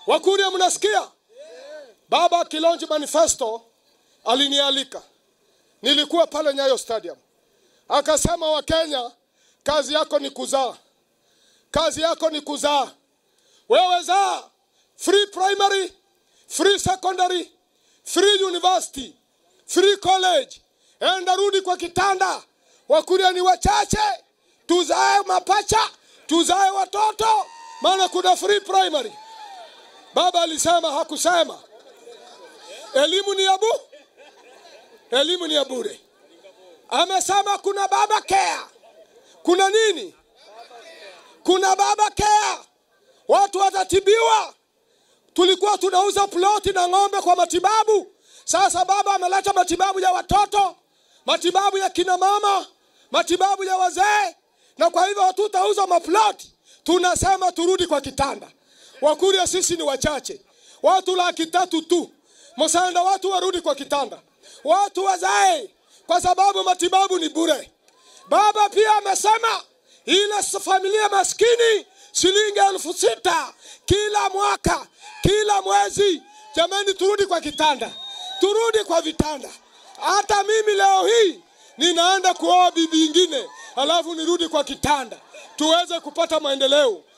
Wakuria, mnasikia? Baba akilonji manifesto alinialika, nilikuwa pale Nyayo Stadium, akasema Wakenya, kazi yako ni kuzaa, kazi yako ni kuzaa. Wewe zaa free primary, free secondary, free university, free college, enda rudi kwa kitanda. Wakuria ni wachache, tuzae mapacha, tuzae watoto, maana kuna free primary. Baba alisema, hakusema elimu ni ya bu, elimu ni ya bure. Amesema kuna baba care, kuna nini? Kuna baba care, watu watatibiwa. Tulikuwa tunauza ploti na ng'ombe kwa matibabu. Sasa baba ameleta matibabu ya watoto, matibabu ya kina mama, matibabu ya wazee, na kwa hivyo hatutauza maploti. Tunasema turudi kwa kitanda. Wakuria sisi ni wachache, watu laki tatu tu. Msanda watu warudi kwa kitanda, watu wazae, kwa sababu matibabu ni bure. Baba pia amesema ile familia maskini shilingi elfu sita kila mwaka, kila mwezi. Jamani, turudi kwa kitanda, turudi kwa vitanda. Hata mimi leo hii ninaenda kuoa bibi ingine, alafu nirudi kwa kitanda tuweze kupata maendeleo.